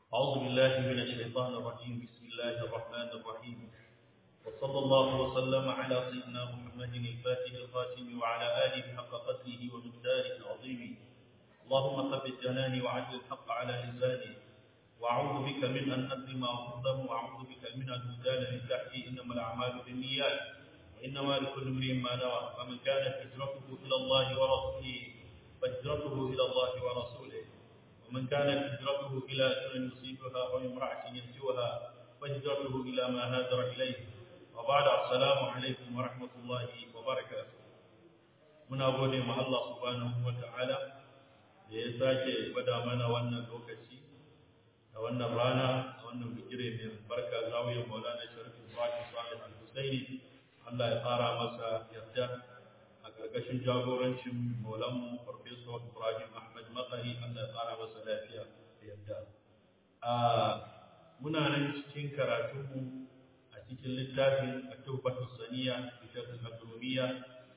أعوذ بالله من الشيطان الرجيم بسم الله الرحمن الرحيم وصلى الله وسلم على سيدنا محمد الفاتح الخاتم وعلى آله حق قدره ومقداره العظيم اللهم ثبت جناني وعدل الحق على لساني وأعوذ بك من أن أظلم أو أظلم وأعوذ بك من أن أزال من تحتي إنما الأعمال بالنيات وإنما لكل امرئ ما نوى فمن كانت هجرته إلى الله ورسوله فهجرته إلى الله ورسوله ومن كانت هجرته إلى أجر يصيبها أو امرأة ينجوها فهجرته إلى ما هاجر إليه وبعد السلام عليكم ورحمة الله وبركاته muna gode ma Allah subhanahu wa ta'ala da ya sake gwada mana wannan lokaci a wannan rana a wannan bigire mai albarka zawiyar maulana sharif ibrahim salih al-husaini Allah ya fara masa yarda a ƙarƙashin jagorancin maulanmu farfesa ibrahim ahmad makari Allah ya fara masa lafiya da yarda a muna nan cikin karatunmu a cikin littafin at-tuhfatu saniya fi sharh al-akrumiyya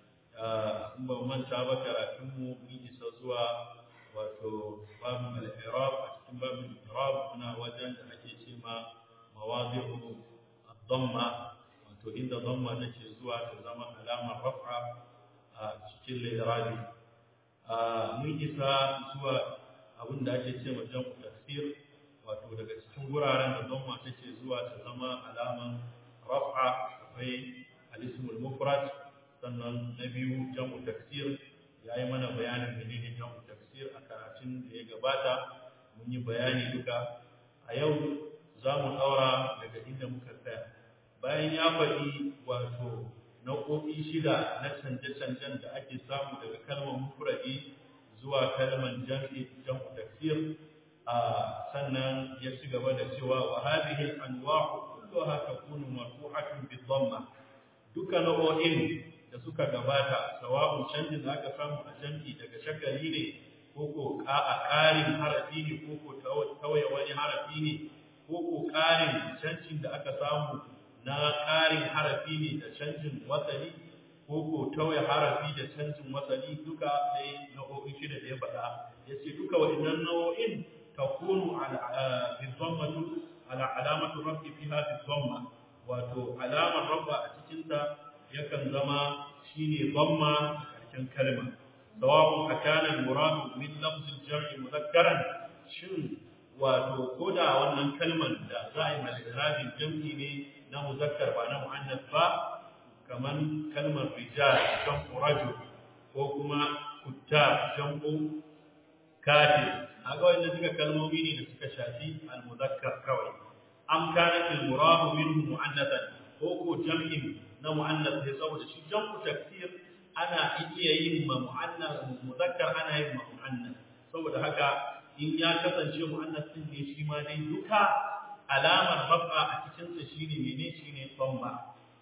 in ba manta ba karatunmu mun isa zuwa wato babin al-i'rab a cikin babin al-i'rab muna wajen da ake ce ma mawadi'u ad-damma wato inda damma take zuwa ta zama alamar raf'a a cikin al-i'rabi mun isa zuwa abin da ake ce ma jam'u tafsir wato daga cikin wuraren da damma take zuwa ta zama alaman raf'a akwai al-ismul mufrad sannan na biyu jam'u tafsir ya yi mana bayanin menene jam'u tafsir a karatun da ya gabata mun yi bayani duka a yau za mu ɗaura daga inda muka tsaya bayan ya faɗi wato nau'o'i shida na canje-canjen da ake samu daga kalmar mufradi zuwa kalmar jam'i jam'u tafsir a sannan ya ci gaba da cewa wa hadhihi al-anwa'u kulluha takunu marfu'atun bi dhamma duka nau'o'in da suka gabata sawa'un canjin da aka samu a jam'i daga shakali ne ko ko a ƙarin harafi ne ko ko tawaye wani harafi ne ko ko ƙarin canjin da aka samu na ƙarin harafi ne da canjin wasali ko ko tawaye harafi da canjin wasali duka sai nau'o'in shida da ya faɗa ya ce duka waɗannan nau'o'in takunu ala bizammatu ala alamatu rabbi fiha bizamma wato alamar rabba a cikinta yakan zama shine dhamma cikin kalma sawa'un akana al-murad min lafz al-jam'i mudhakkaran shin wato koda wannan kalman da za a yi mal jam'i ne na muzakkar ba na muannas ba kaman kalmar rijal jam'u rajul ko kuma kutta jam'u katib aga wannan duka kalmomi ne da suka shafi al-muzakkar kawai am kanat al-murad minhu muannathan ko ko jam'in na mu'annas ne saboda shi jam'u taksir ana iya yin ma mu'annas muzakkar ana yin ma mu'annas saboda haka in ya kasance mu'annas din ne shi ma dai duka alamar rafa a cikin sa shine mene shine dhamma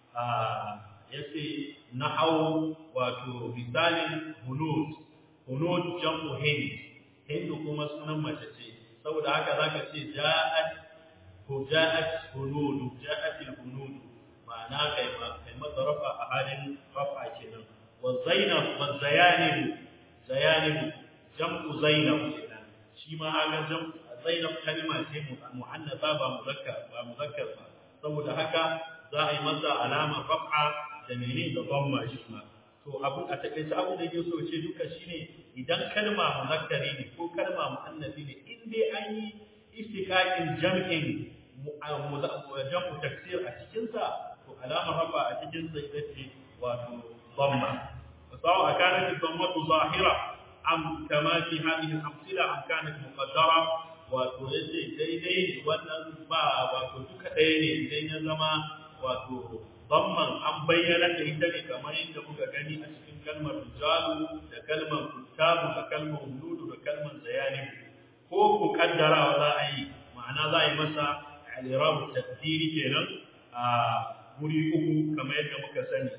ah yace nahau wato misalin hunud hunud jam'u hind hind kuma sunan mace ce saboda haka zaka ce ja'at ko ja'at hunud ja'at al-hunud ma'ana kai ma kai masa rafa a halin rafa kenan wa zainab wa zayanib zayanib jam'u zainab kenan shi ma haga jam'u zainab kalma ce muannasa ba muzakkar ba muzakkar ba saboda haka za a yi masa alama rafa da menene da dhamma shi ma to abu a takeice abu da yake so ce duka shine idan kalma muzakkari ne ko kalma muannasi ne in dai an yi istiqaqin jam'in jam'u taksir a cikin sa علامة رفع أتجن زيدتي وضمة سواء كانت الضمة ظاهرة أم كما في هذه الأمثلة أم كانت مقدرة وتوجد ديدي ونزبا وتوجد ديدي دين زما وتو ضمن أم بيّنت إندني كما عندما كان أشكين كلمة رجال لكلمة كتاب لكلمة ولود لكلمة زيانب ko ku kaddara wa za a yi ma'ana za a yi masa alirabu tadbiri kenan a guri uku kamar yadda muka sani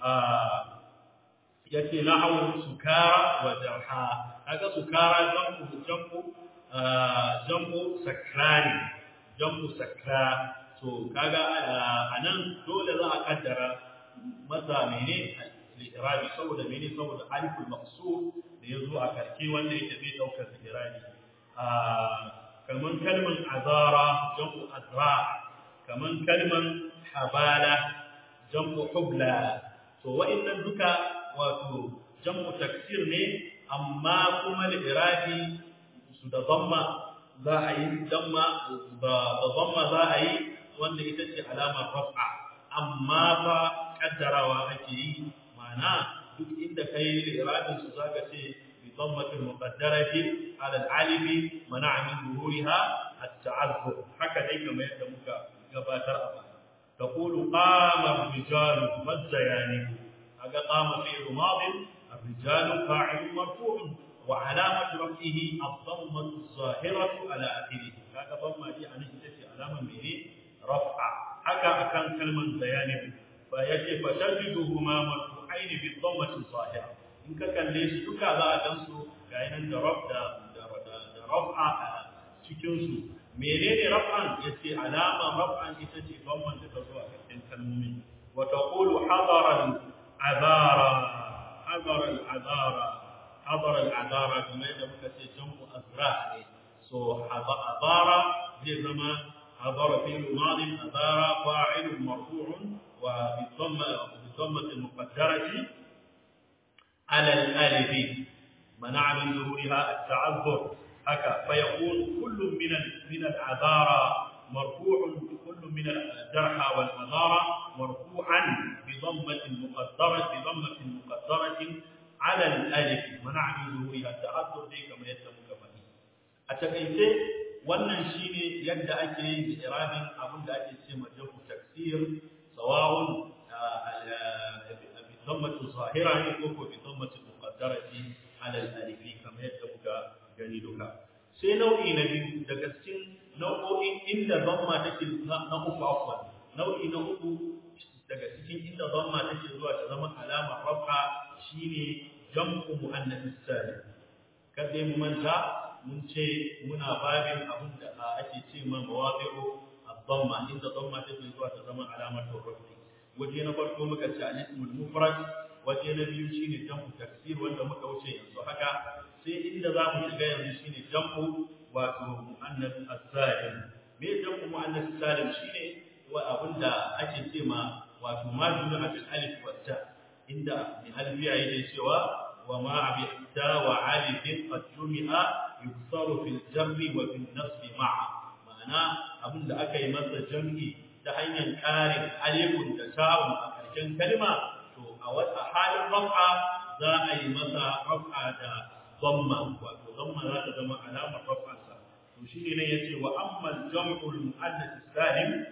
ya ce na'awun sukara wa jarha kaga sukara jambu jambu jambu sakrani jambu sakra to kaga anan dole za a kaddara masa mene al-irabi saboda mene saboda aliful maqsur da yazo a karke wanda yake zai daukar irabi kaman kalman azara jam'u azra kaman kalman habala jam'u hubla to wa'annan duka wato jam'u taksir ne amma kuma al-irabi su da dhamma za a yi damma da dhamma za a yi wanda ita ce alamar raf'a amma fa kaddarawa ake yi ma'ana duk inda kai al-irabin su zaka ce bi dhammatin muqaddarati ala al-alimi mana'a min zuhuriha at-ta'azzur haka dai kamar yadda muka gabatar a baya تقول قام الرجال ما الزيانب هذا قام فعل ماض الرجال فاعل مرفوع وعلامة رفعه الضمة الظاهرة على آخره هذا ضمة دي أنا إنتي علامة من رفع حكى كان كلمة زيانب فيجب فتجدهما مرفوعين بالضمة الظاهرة إن كان ليش تكا لا تنسو كأن رفع رفع cikinsu menene raf'an yace alama raf'an ita ce bamban da ta zo a cikin kalmomi wa taqulu hadara al-azara hadara al-azara hadara al-azara kuma yadda muka ce jam'u azra ne so azara zai zama hadara fi'l madi azara fa'il marfu'un wa bi dhamma bi dhammati al-muqaddarati ala al-alif منع من ظهورها التعذر haka fa yakun kullu min min al-adara marfu'un kullu min al-jarha wal adara marfu'an bi dhammatin muqaddaratin bi dhammatin muqaddaratin ala al-alif man'a min zuhuriha ta'addud dai kamar yadda muka faɗi a takaice wannan shine yadda ake yin irabin abin da ake ce ma jamu taksir sawa'un bi dhammati zahira ne ko bi dhammati muqaddarati ala al-alif kamar yadda muka gani duka sai nau'i na biyu daga cikin nau'o'in inda zamma take na uku afwan nau'i na uku daga cikin inda zamma take zuwa ta zama alama rafa shine jam'u muannath salim kada mu manta mun ce muna babin abin da ake ce ma mawadi'u ad-dhamma inda dhamma take zuwa ta zama alamatu rafi waje na farko muka ce al-ismul mufrad waje na biyu shine jam'u taksir wanda muka wuce yanzu haka sai inda za mu shiga yanzu shine jam'u wato muannas as-salim me jam'u muannas as-salim shine wa abinda ake ce ma wato ma jumla bil alif wa ta inda bi alfiya yake cewa wa ma bi ta wa alif qad jumi'a yuksaru fil jam'i wa fil nasb ma'a ma'ana abinda aka yi masa jam'i ta hanyar ƙarin alifun da ta'un a ƙarshen kalma to a wata halin raf'a za a yi masa raf'a da ضمه wato ضمه za ta zama alamar rafansa to shine ne yace wa amma al-jam'u al-muannath salim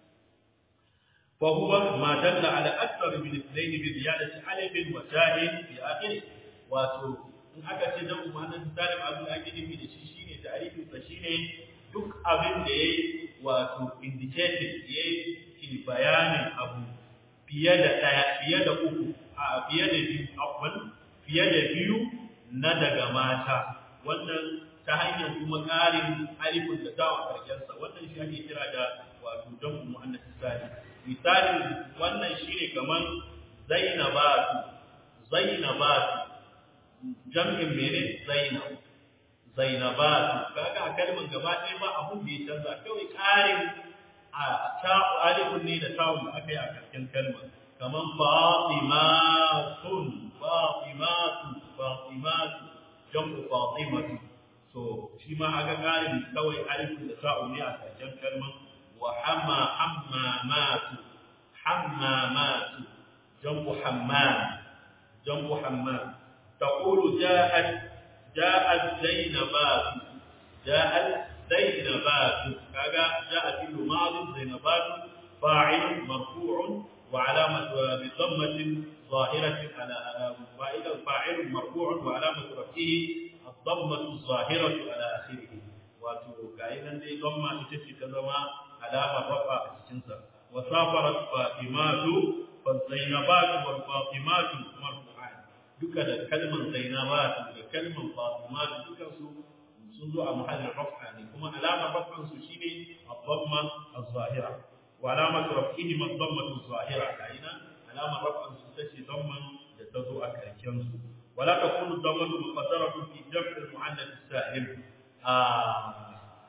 fa huwa ma dalla ala akthar min ithnayn bi ziyadati alif wa ta'in fi akhir wato in aka ce jam'u muannath salim abin da ake nufi da shi shine ta'rifin sa shine duk abin da yayi wato indicated yayi ki bayanin abu fiye da daya fiye da uku a fiye da biyu afwan fiye da biyu na daga mata wannan ta hanyar kuma ƙarin alifin da ta karkensa wannan shi ake kira da wato dan muannas sali misali wannan shine kaman zainabatu zainabatu jam'in mene zainab zainabatu kaga a kalman gaba ɗaya ba abun da ya canza kawai ƙarin a ta alifin ne da tawun da aka yi a karshen kalmar kaman fatimatun fatimatu fatimatu jam'u fatimatu so shi ma aga ƙarin kawai alifin da ta'u ne a karshen kalman wa hamma hammamatu hammamatu jam'u hammam jam'u hammam taqulu ja'at ja'at zainabatu ja'at zainabatu kaga ja'at fil madi zainabatu fa'il marfu'un wa 'alamatu bi dhammatin ظاهرة على فاعل فاعل مرفوع وعلامة رفعه الضمة الظاهرة على آخره wato ga nan dai gamma ita ce ta zama alamar rafa a cikinsa wa safarat fatimatu fa zainabatu wal fatimatu marfu'an duka da kalman zainabatu da kalman fatimatu duka su sun zo a mahallin rafa ne kuma alamar rafan su shine ad-damma az-zahira wa alamat raf'ihi ad-damma az-zahira ga ina alamar rafan su tace damman da ta zo a karken su ولا تكون الضمة مقدرة في جمع المؤنث السالم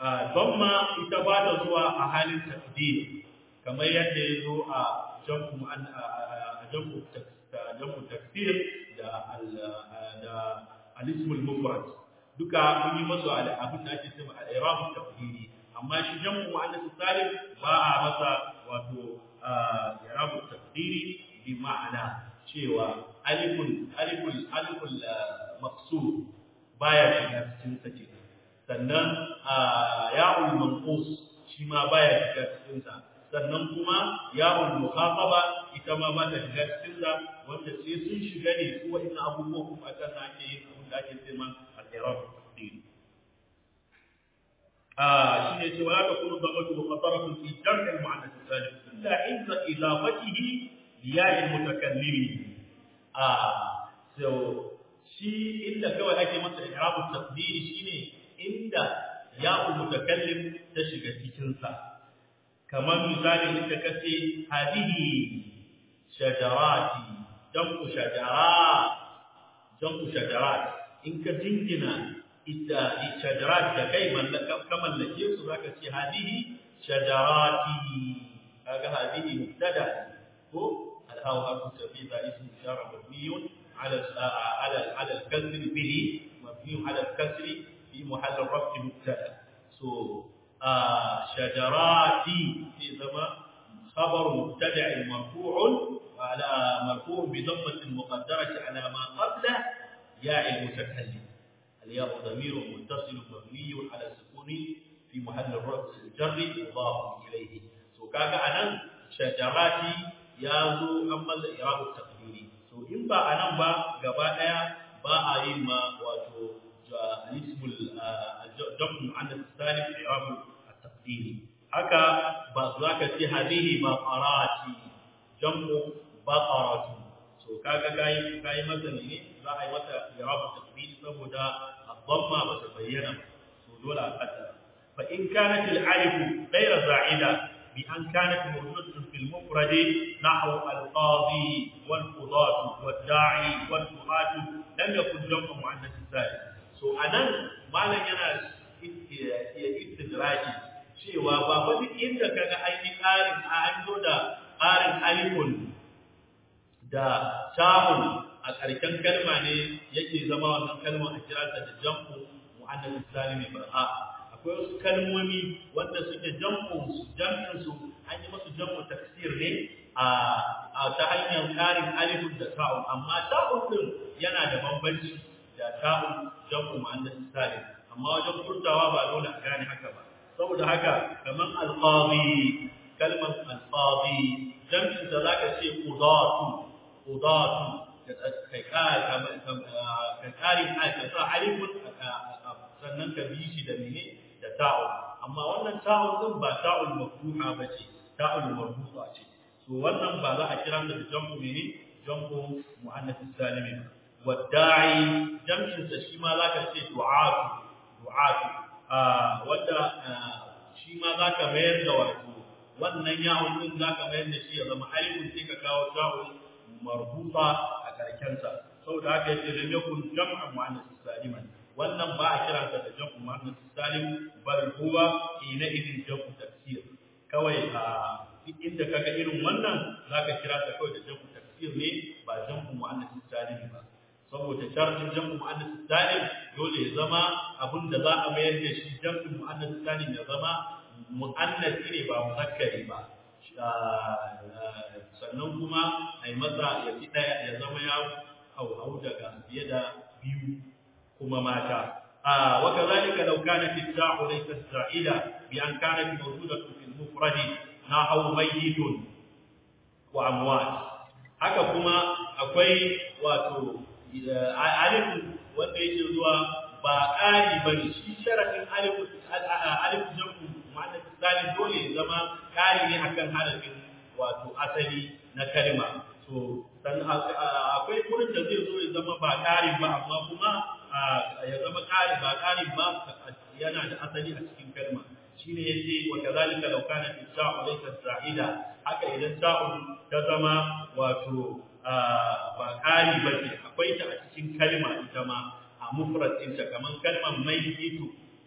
damma ita ba ta zuwa a halin taqdir kamar yadda ya zo a jam'u a jam'u jam'u taksir da da al-ismul mufrad duka mun yi masu abin da ake cewa al-i'rab taqdiri amma shi jam'u muannas salim ba a masa wato i'rab taqdiri bi ma'ana cewa alifun aliful aliful maqsur baya shiga cikin sa ke sannan ya'ul manqus shi ma baya shiga cikin sa sannan kuma ya'ul mukhataba ita ma ba ta shiga cikin sa wanda sai sun shiga ne su wa'in abubuwa kuma a kan ake yin abin da ake cewa al-i'rab taqdiri آه شيء يقول ولا تكون الضمة مخاطرة في جمع المؤنث السالم إلا عند إضافته لياء المتكلم آه so shi inda kawai ake masa i'rabu taqdiri shine inda ya'ul mutakallim ta shiga cikin sa kamar misali inda kace hadihi shajarati jam'u shajarat jam'u shajarat in ka jingina ita shajarat da kai mallaka ka mallake su zaka ce hadihi shajarati kaga hadihi mubtada ko alhaw harfu tafiza ismu ishara mabniyun ala ala ala al-kasr bihi mabniyun ala al-kasr fi mahall raf'i mubtada so shajarati fi zama خبر مبتدع مرفوع على مرفوع بضمة مقدرة على ما قبله ياء المتكلم الياء ضمير متصل مبني على السكون في محل الرفع الجر مضاف اليه سو كاغا anan shajarati yazo amma al-i'rab at-taqdiri so in ba anan ba gaba daya ba a yin ma wato al-ism al-jam' an al-salim i'rab at-taqdiri haka ba za ka ce hadihi baqarati jam'u baqaratu so kaga kai kai mazani ne za a yi mata i'rab at-taqdiri saboda الضمه بتبين دول القدر فان كانت الالف غير زائده بان كانت موجوده في المفرد نحو القاضي والقضاة والداعي والدعاة لم يكن جمع مؤنث سالم سو anan malan yana istidraji cewa ba fa duk inda kaga an yi ƙarin an zo da ƙarin alifun da ta'un a ƙarshen kalma ne yake zama wannan kalma a kira ta da jam'u mu'annas salimi ba a akwai wasu kalmomi wanda suke jam'u su jam'in su an yi musu jam'u taksir ne a a ta hanyar ƙarin alifun da ta'un amma ta'un din yana da bambanci da ta'un jam'u mu'annas salim amma wajen furtawa ba dole a gane haka ba saboda haka kaman alqadi kalmar alqadi jam'in da zaka ce qudatu qudatu kai ƙari ka sa alifun sannan ka bi shi da mene da ta'un amma wannan ta'un din ba ta'ul maftuha ba ce ta'ul marbuta ce so wannan ba za a kira da jam'u mene jam'u muannath salimi ba wadda'i jam'in sa shi ma zaka ce du'atu du'atu wanda shi ma zaka mayar da wato wannan yawon din zaka mayar da shi ya zama alifun sai ka kawo ta'ul marbuta a karkensa saboda haka yace lam yakun jam'an muannas saliman wannan ba a kira da jam'u muannas salim bal huwa ina idin jam'u tafsir kawai a duk inda kaga irin wannan zaka kira ta kawai da jam'u tafsir ne ba jam'u muannas salim ba saboda sharhin jam'u muannas salim dole ya zama abinda za a mayar da shi jam'u muannas salim ya zama muannasi ne ba muzakkari ba sannan kuma a yi masa ya fi ɗaya ya zama ya hauhau daga fiye da biyu kuma mata a waka zalika law kana fi ta'u laysa sa'ida bi an kana mawjudatu fil mufrad nahu mayyitun wa amwat haka kuma akwai wato alif wanda yake zuwa ba ƙari bane shi sharafin alif alif jamu ma'ana salim dole ya zama ƙari ne akan harafin wato asali na kalma so dan akwai kurin da zai zo ya zama ba ƙarin ba amma kuma ya zama ƙari ba ƙarin ba yana da asali a cikin kalma shine yace wa kadhalika law kana fi ta'u laysa sa'ida haka idan ta'u ta zama wato ba ƙari ba ce akwai ta a cikin kalma ita ma a mufrad ɗinta kamar kalmar mayyitu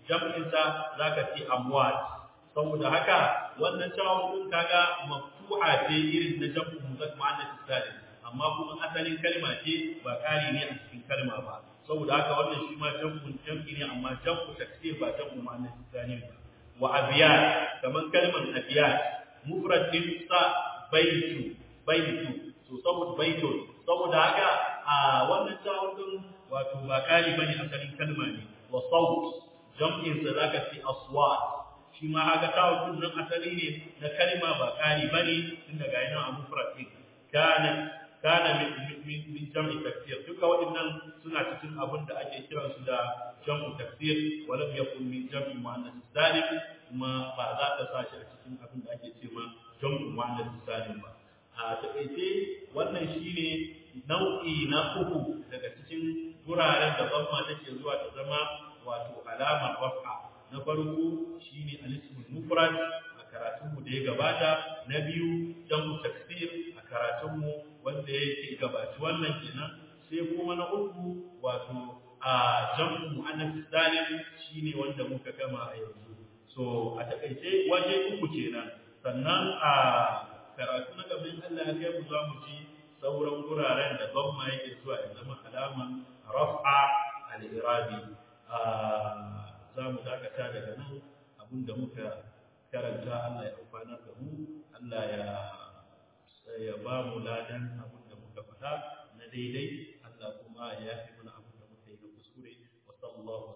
jam'in sa zaka ce amwat saboda haka wannan tawun din kaga maftuha ce irin na jam'u muzakkar muannas salim amma kuma asalin kalma ce ba kari ne a cikin kalma ba saboda haka wannan shi ma jam'un jam'i ne amma jam'u taksir ba jam'u muannas salim ba wa abiyat kaman kalman abiyat mufrad din sa baitu baitu so saboda baitu saboda haka a wannan tawun din wato ba kari bane asalin kalma ne wa saut jam'in sa zaka ce aswat shi ma haka tawun din nan asali ne na kalma ba kari bane tun daga yana a mufrad din kana kana min min min jam'i taksir duka waɗannan suna cikin abin da ake kiran su da jam'u taksir walam yakun min jam'i muannas salim kuma ba za ka sa shi a cikin abin da ake cewa jam'u muannas salim ba a taƙaice wannan shine nau'i na uku daga cikin wuraren da zamma take zuwa ta zama wato alamar raf'a na farko shine al-ismul mufrad a karatunmu da ya gabata na biyu jam'u taksir a karatunmu wanda yake gabaci wannan kenan sai kuma na uku wato a jam'u muannas salim shine wanda muka gama a yanzu so a takaice waje uku kenan sannan a karatu na gaban Allah ya kai mu za mu ji sauran guraren da zamma yake zuwa ya zama alaman raf'a al-irabi za mu dakata daga nan abinda muka karanta Allah ya amfanar da mu Allah ya ya ba mu ladan abinda muka faɗa na daidai Allah kuma ya yafi mana abinda muka yi na kuskure wa sallallahu